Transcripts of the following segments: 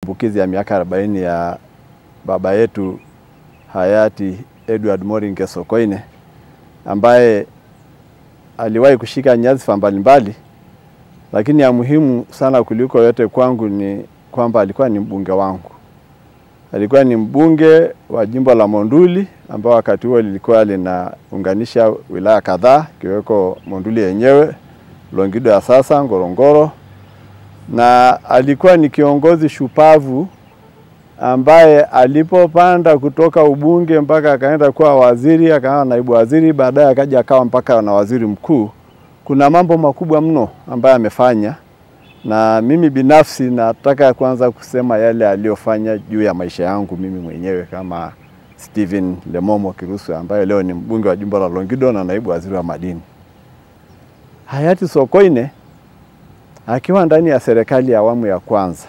kumbukizi ya miaka arobaini ya baba yetu hayati Edward Moringe Sokoine ambaye aliwahi kushika nyadhifa mbalimbali, lakini ya muhimu sana kuliko yote kwangu ni kwamba alikuwa ni mbunge wangu. Alikuwa ni mbunge wa jimbo la Monduli ambao wakati huo lilikuwa linaunganisha wilaya kadhaa ikiweko Monduli yenyewe, Longido ya sasa, Ngorongoro, na alikuwa ni kiongozi shupavu ambaye alipopanda kutoka ubunge mpaka akaenda kuwa waziri, akawa naibu waziri, baadaye akaja akawa mpaka na waziri mkuu. Kuna mambo makubwa mno ambayo amefanya, na mimi binafsi nataka kwanza kusema yale aliyofanya juu ya maisha yangu mimi mwenyewe kama Stephen Lemomo Kirusu ambaye leo ni mbunge wa jimbo la Longido na naibu waziri wa madini. Hayati Sokoine akiwa ndani ya serikali ya awamu ya kwanza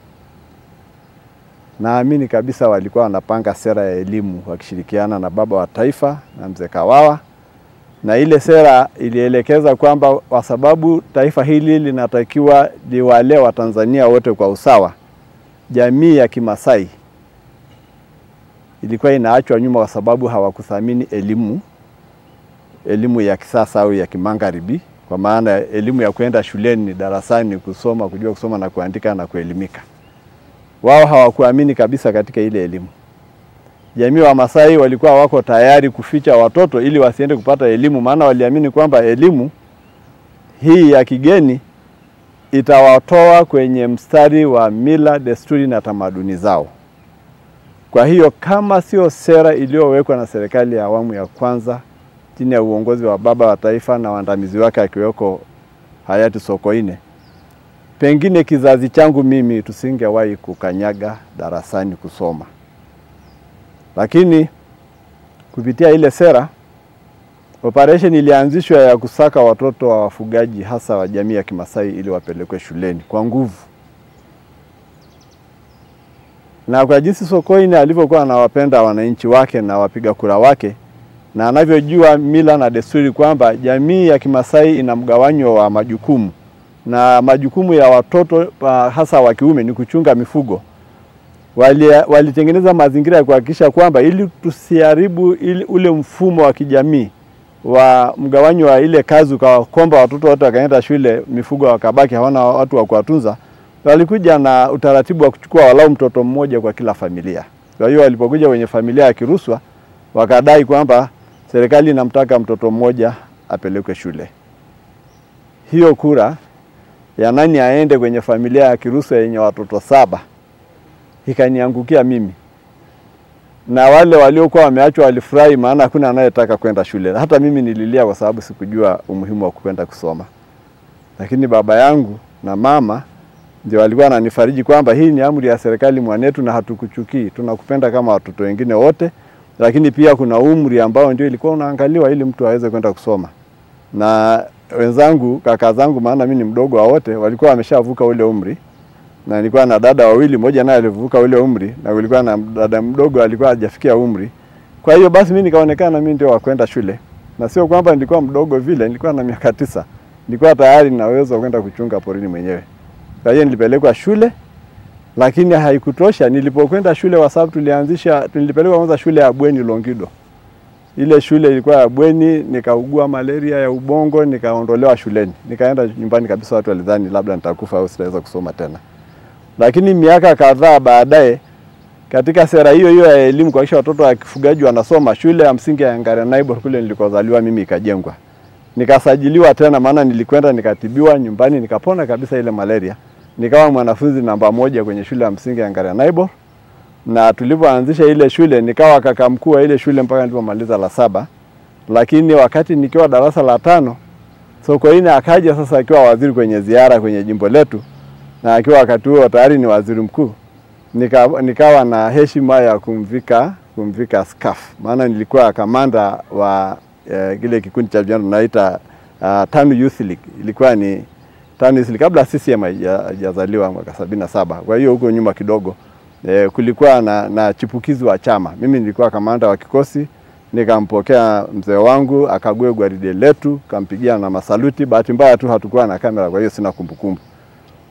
naamini kabisa walikuwa wanapanga sera ya elimu wakishirikiana na baba wa taifa na mzee Kawawa, na ile sera ilielekeza kwamba kwa sababu taifa hili linatakiwa liwalee Watanzania wote kwa usawa, jamii ya Kimasai ilikuwa inaachwa nyuma kwa sababu hawakuthamini elimu, elimu ya kisasa au ya kimagharibi, kwa maana elimu ya kwenda shuleni darasani kusoma, kujua kusoma na kuandika na kuelimika wao hawakuamini kabisa katika ile elimu. Jamii wa Masai walikuwa wako tayari kuficha watoto ili wasiende kupata elimu, maana waliamini kwamba elimu hii ya kigeni itawatoa kwenye mstari wa mila, desturi na tamaduni zao. Kwa hiyo kama sio sera iliyowekwa na serikali ya awamu ya kwanza chini ya uongozi wa baba wa taifa na waandamizi wake akiweko hayati Sokoine, pengine kizazi changu mimi tusingewahi kukanyaga darasani kusoma, lakini kupitia ile sera operation ilianzishwa ya kusaka watoto wa wafugaji hasa wa jamii ya Kimasai ili wapelekwe shuleni kwa nguvu. Na kwa jinsi Sokoine alivyokuwa anawapenda wananchi wake na wapiga kura wake na anavyojua mila na desturi kwamba jamii ya Kimasai ina mgawanyo wa majukumu na majukumu ya watoto hasa wa kiume ni kuchunga mifugo. Walitengeneza wali mazingira ya kuhakikisha kwamba ili tusiharibu ili ule mfumo wa kijamii wa mgawanyo wa ile kazi, ukawakomba watoto wote wakaenda shule, mifugo wakabaki hawana watu wa kuwatunza, walikuja na utaratibu wa kuchukua walau mtoto mmoja kwa kila familia. Kwa hiyo walipokuja kwenye familia ya Kiruswa wakadai kwamba serikali inamtaka mtoto mmoja apelekwe shule. Hiyo kura ya nani aende kwenye familia ya Kiruswa yenye watoto saba ikaniangukia mimi, na wale waliokuwa wameachwa walifurahi, maana hakuna anayetaka kwenda shule. Hata mimi nililia kwa sababu sikujua umuhimu wa kwenda kusoma, lakini baba yangu na mama ndio walikuwa wananifariji kwamba hii ni amri ya serikali mwanetu, na hatukuchukii, tunakupenda kama watoto wengine wote, lakini pia kuna umri ambao ndio ilikuwa unaangaliwa ili mtu aweze kwenda kusoma na wenzangu kaka zangu, maana mimi ni mdogo wa wote, walikuwa wameshavuka ule umri, na nilikuwa na dada wawili, mmoja naye alivuka ule umri, na kulikuwa na dada mdogo alikuwa hajafikia umri. Kwa hiyo basi mimi nikaonekana mimi ndio wa kwenda shule, na sio kwamba nilikuwa mdogo vile, nilikuwa na miaka tisa, nilikuwa tayari na uwezo wa kwenda kuchunga porini mwenyewe. Kwa hiyo nilipelekwa shule, lakini haikutosha. Nilipokwenda shule, kwa sababu tulianzisha, nilipelekwa kwanza shule ya bweni Longido ile shule ilikuwa ya bweni, nikaugua malaria ya ubongo, nikaondolewa shuleni, nikaenda nyumbani kabisa. Watu walidhani labda nitakufa au sitaweza kusoma tena. Lakini miaka kadhaa baadaye, katika sera hiyo hiyo ya elimu kuhakikisha watoto wa kifugaji wanasoma, shule ya msingi ya Ngarenaibor kule nilikozaliwa mimi ikajengwa, nikasajiliwa tena, maana nilikwenda nikatibiwa nyumbani, nikapona kabisa ile malaria, nikawa mwanafunzi namba moja kwenye shule ya msingi ya Ngarenaibor na tulipoanzisha ile shule nikawa kaka mkuu wa ile shule mpaka nilipomaliza la saba, lakini wakati nikiwa darasa la tano Sokoine akaja sasa akiwa waziri kwenye ziara kwenye jimbo letu, na akiwa wakati huo tayari ni waziri mkuu. Nika, nikawa na heshima ya kumvika kumvika scarf, maana nilikuwa kamanda wa eh, kile kikundi cha vijana tunaita uh, TANU Youth League. Ilikuwa ni TANU Youth League kabla CCM haijazaliwa mwaka sabini na saba. Kwa hiyo huko nyuma kidogo E, kulikuwa na, na chipukizi wa chama. Mimi nilikuwa kamanda wa kikosi, nikampokea mzee wangu akague gwaride letu, kampigia na masaluti. Bahati mbaya tu hatukuwa na kamera, kwa hiyo sina kumbukumbu.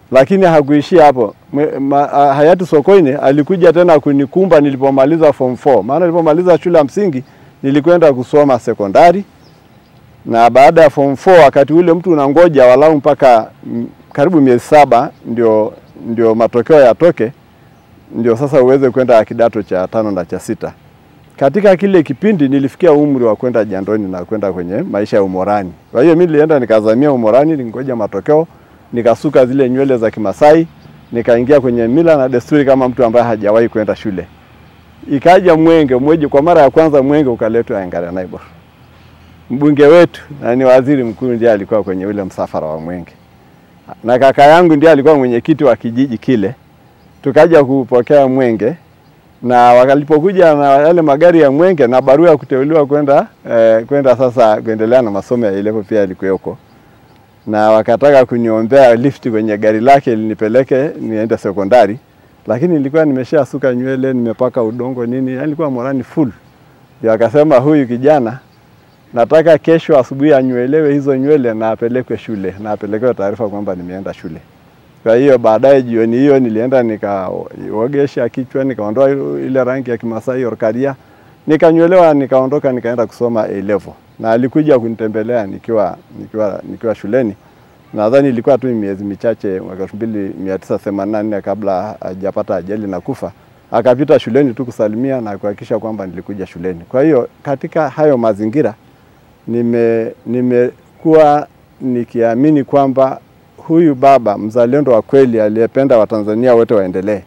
lakini hakuishia hapo. Mwe- ma- a- Hayati Sokoine alikuja tena kunikumba nilipomaliza form 4. Maana nilipomaliza shule ya msingi nilikwenda kusoma sekondari, na baada ya form 4 wakati ule mtu unangoja walau mpaka mm, karibu miezi saba ndio, ndio matokeo yatoke, ndio sasa uweze kwenda kidato cha tano na cha sita. Katika kile kipindi nilifikia umri wa kwenda jandoni na kwenda kwenye maisha ya umorani. Kwa hiyo mimi nilienda nikazamia umorani, ningoja matokeo, nikasuka zile nywele za Kimasai, nikaingia kwenye mila na desturi kama mtu ambaye hajawahi kwenda shule. Ikaja mwenge mweje, kwa mara ya kwanza mwenge ukaletwa Engare Naibor. Mbunge wetu na ni waziri mkuu ndiye alikuwa kwenye ule msafara wa mwenge, na kaka yangu ndiye alikuwa mwenyekiti wa kijiji kile. Tukaja kupokea mwenge na walipokuja na yale magari ya mwenge na barua ya kuteuliwa kwenda eh, kwenda sasa kuendelea na masomo ya ilevo pia ilikuweko, na wakataka kuniombea lift kwenye gari lake linipeleke niende sekondari, lakini nilikuwa nimeshasuka nywele, nimepaka udongo nini, yani nilikuwa morani full. Ndio akasema huyu kijana nataka kesho asubuhi anywelewe hizo nywele na apelekwe shule na apelekewe taarifa kwamba nimeenda shule. Kwa hiyo baadaye jioni hiyo nilienda nikaogesha kichwa, nikaondoa ile rangi ya Kimasai orkaria, nikanywelewa, nikaondoka, nikaenda kusoma A level, na alikuja kunitembelea nikiwa nikiwa nikiwa shuleni. Nadhani ilikuwa tu miezi michache mwaka 1984 kabla hajapata ajali na kufa. Akapita shuleni tu kusalimia na kuhakikisha kwamba nilikuja shuleni. Kwa hiyo katika hayo mazingira nime nimekuwa nikiamini kwamba huyu baba mzalendo wa kweli aliyependa Watanzania wote waendelee,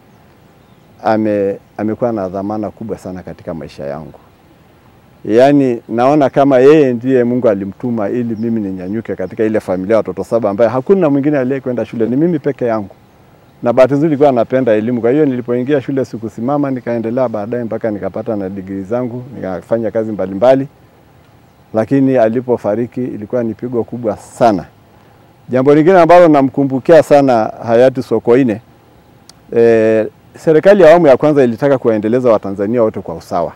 ame amekuwa na dhamana kubwa sana katika maisha yangu. Yaani naona kama yeye ndiye Mungu alimtuma ili mimi ninyanyuke katika ile familia ya watoto saba ambaye hakuna mwingine aliyekwenda shule, ni mimi peke yangu. Na bahati nzuri nilikuwa napenda elimu, kwa hiyo nilipoingia shule sikusimama, nikaendelea baadaye mpaka nikapata na degree zangu, nikafanya kazi mbalimbali. Lakini alipofariki ilikuwa ni pigo kubwa sana. Jambo lingine ambalo namkumbukia sana hayati Sokoine, e, serikali ya awamu ya kwanza ilitaka kuwaendeleza Watanzania wote kwa usawa,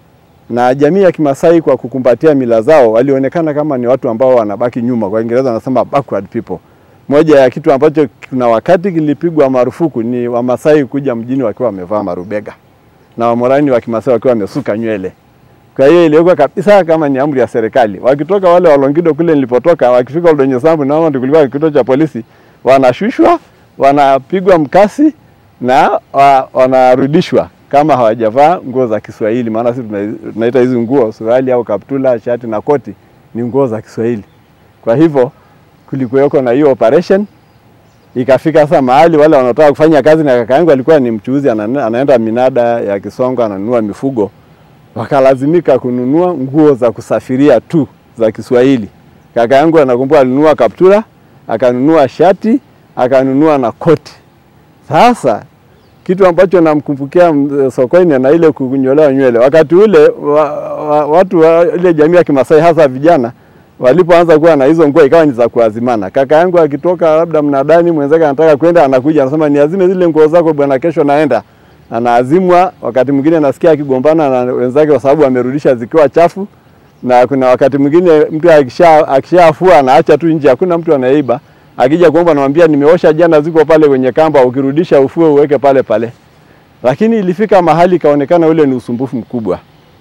na jamii ya Kimasai kwa kukumbatia mila zao walionekana kama ni watu ambao wanabaki nyuma. Kwa Kiingereza wanasema backward people. Moja ya kitu ambacho kuna wakati kilipigwa marufuku ni Wamasai kuja mjini wakiwa wamevaa marubega na Wamorani wa Kimasai wakiwa wamesuka nywele. Kwa hiyo iliwekwa kabisa kama ni amri ya serikali. Wakitoka wale Walongido kule nilipotoka, wakifika Oldonyo Sambu na tulikuwa kituo cha polisi, wanashushwa, wanapigwa mkasi na wa, wanarudishwa kama hawajavaa nguo za Kiswahili, maana sisi tunaita hizi nguo suruali au kaptula, shati na koti ni nguo za Kiswahili. Kwa hivyo kulikuweko na hiyo operation ikafika sasa mahali wale wanaotaka kufanya kazi, na kaka yangu alikuwa ni mchuuzi, anaenda minada ya Kisongo, ananunua mifugo wakalazimika kununua nguo za kusafiria tu za Kiswahili. Kaka yangu anakumbuka alinunua kaptura, akanunua shati, akanunua na koti. Sasa kitu ambacho namkumbukia Sokoine na ile kunyolewa nywele, wakati ule wa, wa, watu wa ile jamii ya Kimasai hasa vijana walipoanza kuwa na hizo nguo ikawa ni za kuazimana. Kaka yangu akitoka labda mnadani, mwenzake anataka kwenda, anakuja anasema, niazime zile nguo zako bwana, kesho naenda anaazimwa. Wakati mwingine nasikia akigombana na wenzake kwa sababu amerudisha zikiwa chafu, na kuna wakati mwingine mtu akisha akishafua anaacha tu nje, hakuna mtu anaiba. Akija kuomba anamwambia nimeosha jana, ziko pale kwenye kamba, ukirudisha ufue uweke pale pale. Lakini ilifika mahali kaonekana ule ni usumbufu mkubwa,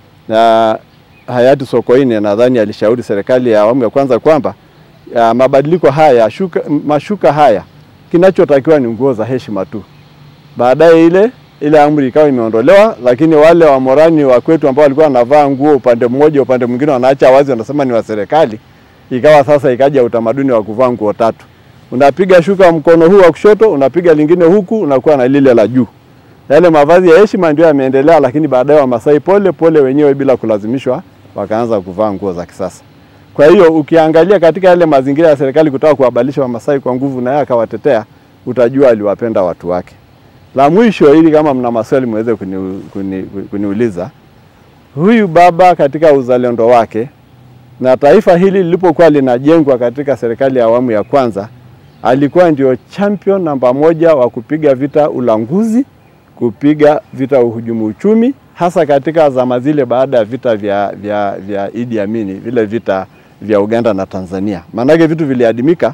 na hayati Sokoine nadhani alishauri serikali ya awamu ya kwanza kwamba ya mabadiliko haya shuka, mashuka haya kinachotakiwa ni nguo za heshima tu. Baadaye ile ile amri ikawa imeondolewa, lakini wale Wamorani wa kwetu ambao walikuwa wanavaa nguo upande mmoja, upande mwingine wanaacha wazi, wanasema ni wa serikali. Ikawa sasa ikaja utamaduni wa kuvaa nguo tatu, unapiga shuka mkono huu wa kushoto, unapiga lingine huku, unakuwa na lile la juu. Yale mavazi ya heshima ndio yameendelea, lakini baadaye Wamasai pole pole wenyewe bila kulazimishwa wakaanza kuvaa nguo za kisasa. Kwa hiyo ukiangalia katika yale mazingira ya serikali kutaka kuwabadilisha Wamasai kwa nguvu, na yeye akawatetea, utajua aliwapenda watu wake. La mwisho, ili kama mna maswali mweze kuni, kuni, kuniuliza, huyu baba katika uzalendo wake na taifa hili lilipokuwa linajengwa katika serikali ya awamu ya kwanza, alikuwa ndio champion namba moja wa kupiga vita ulanguzi, kupiga vita uhujumu uchumi, hasa katika zama zile baada ya vita vya, vya, vya Idi Amin, vile vita vya Uganda na Tanzania. Maanake vitu viliadimika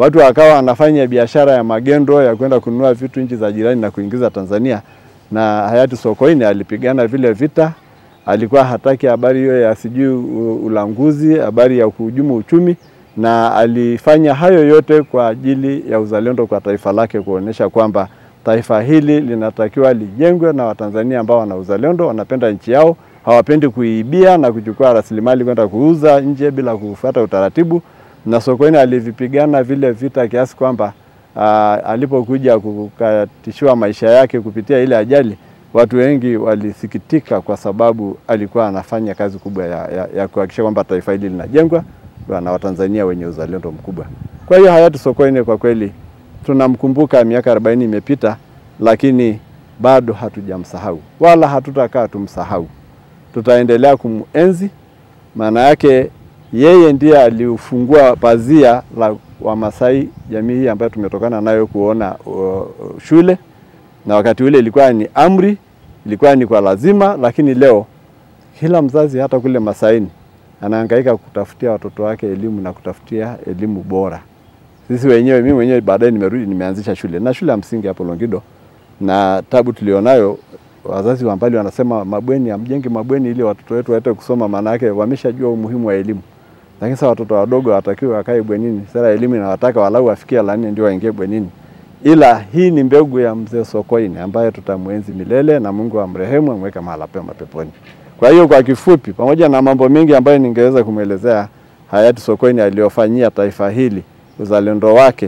watu wakawa wanafanya biashara ya magendo ya kwenda kununua vitu nchi za jirani na kuingiza Tanzania, na hayati Sokoine alipigana vile vita. Alikuwa hataki habari hiyo ya sijui ulanguzi, habari ya kuhujumu uchumi, na alifanya hayo yote kwa ajili ya uzalendo kwa taifa lake, kuonyesha kwamba taifa hili linatakiwa lijengwe na Watanzania ambao wana uzalendo, wanapenda nchi yao, hawapendi kuibia na kuchukua rasilimali kwenda kuuza nje bila kufuata utaratibu. Na Sokoine alivipigana vile vita kiasi kwamba alipokuja kukatishiwa maisha yake kupitia ile ajali, watu wengi walisikitika kwa sababu alikuwa anafanya kazi kubwa ya, ya, ya kuhakikisha kwamba taifa hili linajengwa na Watanzania wenye uzalendo mkubwa. Kwa hiyo hayati Sokoine kwa kweli tunamkumbuka, miaka 40 imepita, lakini bado hatujamsahau wala hatutakaa tumsahau. Tutaendelea kumuenzi, maana yake yeye ndiye aliufungua pazia la Wamasai, jamii hii ambayo tumetokana nayo kuona uh, shule, na wakati ule ilikuwa ni amri, ilikuwa ni kwa lazima, lakini leo kila mzazi hata kule Masaini anahangaika kutafutia watoto wake elimu na kutafutia elimu bora. Sisi wenyewe, mimi mwenyewe baadaye nimerudi nimeanzisha shule na shule ya msingi hapo Longido, na tabu tulionayo, wazazi wa mbali wanasema mabweni, amjenge mabweni ili watoto wetu waende kusoma, maana yake wameshajua umuhimu wa elimu. Lakini sasa watoto wadogo watakiwa wakae bwenini. Sera ya elimu inawataka walau wafikie la nne ndio waingie bwenini, ila hii ni mbegu ya mzee Sokoine ambaye tutamwenzi milele na Mungu amrehemu, amweke mahala pema peponi. Kwa hiyo kwa kifupi, pamoja na mambo mengi ambayo ningeweza kumwelezea hayati Sokoine aliyofanyia taifa hili, uzalendo wake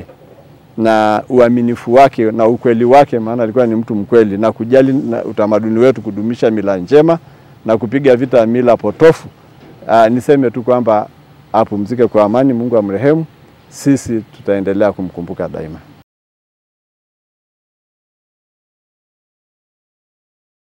na uaminifu wake na ukweli wake, maana alikuwa ni mtu mkweli na kujali na utamaduni wetu, kudumisha mila njema na kupiga vita mila potofu. Aa, niseme tu kwamba apumzike kwa amani, Mungu amrehemu. Sisi tutaendelea kumkumbuka daima.